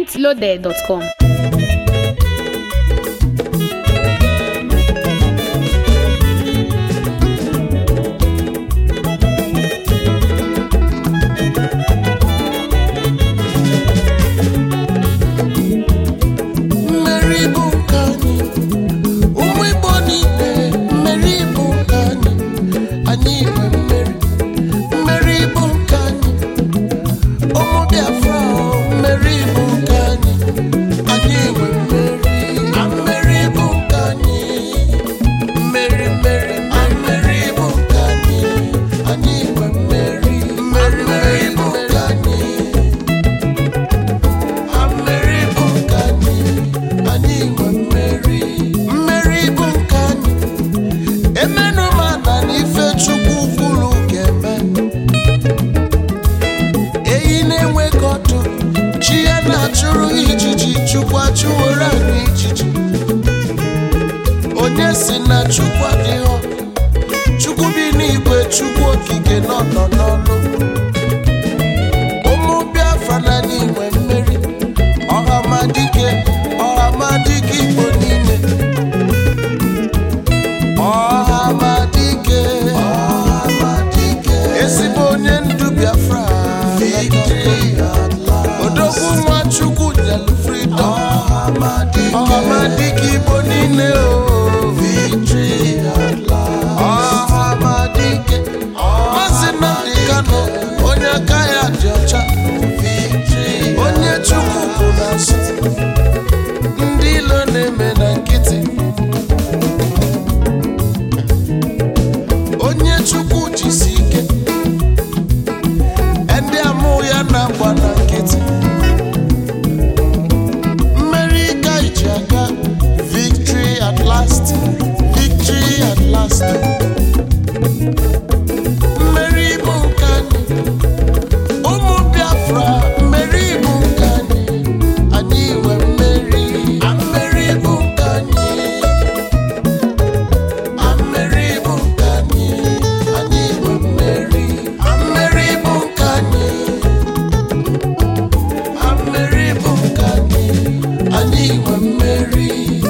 mintloaded.com. mmeri bụ nke anyị ụmụ igbo niile mmeri bụ nke anyị anyị nwe mmeri mmeri bụ nke anyị ụmụ biafra o, mmeri bụ nke anyị anyị nwe mmeri a mmeri bụ nke anyị mmeri mmeri a mmeri bụ nke anyị anyị nwe mmeri mmeri mmeri bụ nke anyị mmeri bụ nke anyị anyị nwe mmeri mmeri bụ nke anyị emenụ m ana na ife chukwu kwuru ga-eme eyi na-enweghị ọdụ chi ya na-achụrụ ijiji chukwu achụworo anyị ijiji onye si na chukwu adịghọ chukwu bi n'igwe chukwu okike nọ nọ n'ọnụ ụmụ biafra na anyị nwe mmeri ọhamadike ọhamadike igbo niile ọhamadike ọhamadike ezigbo onye ndu biafra odogwu nwa chukwu nyelu fridọm ọhamadike igbo niile o ọhamadike maazị nnamdị kano onye aka ya dị ọcha onye chukwu kwụ n'azụ ndị ilo na-eme na nkịtị onye chukwu jisi ike ndị amụ ya na-agba na nkịtị mmeri ka iji aga victory at last victory at last mmeri bụ nke anyị ụmụ biafra mmeri bụ nke anyị anyị nwe mmeri a mmeri bụ nke anyị a mmeri bụ nke anyị anyị nwe mmeri a mmeri bụ nke anyị a mmeri bụ nke anyị anyị nwe mmeri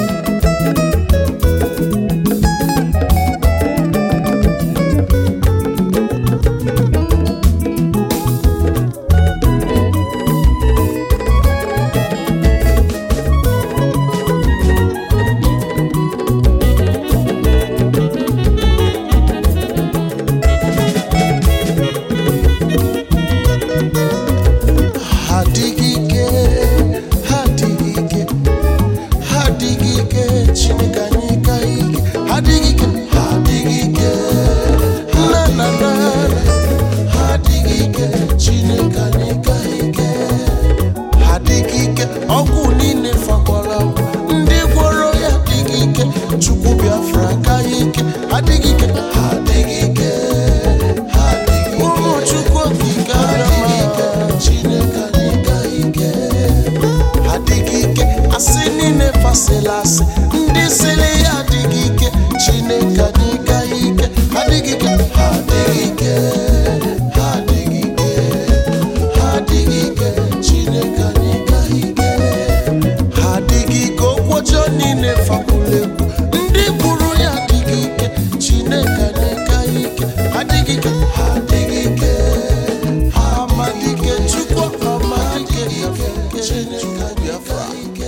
ha adịghị ike ha adịghị ike ha adịghị ike chineke anyị ka ike ha adịghị ike ha adịghị ike na na na ha adịghị ike chineke anyị ka ike ha adịghị ike ọgwụ niile fakwara ndị gwọrọ ya adịghị ike chukwu biafra ka ike adịghị ike ha adịghị ike ha adịghị ike ụmụ chukwu okike adịghị ike chineke anyị ka ike adịghị ike asị niile fasịla asị ndị sịrị ya adịghị ike chineke anyị ka ike adịghị ike ha adịghị ike ha adịghị ike ha adịghị ike chineke anyị ka ike ha adịghị ike okwu ọjọọ niile fakwuru ekwu ndị kwuru ya adịghị ike chineke anyị ka ike adịghị ike ha adịghị ike ha amadike chukwu amadike chineke biafra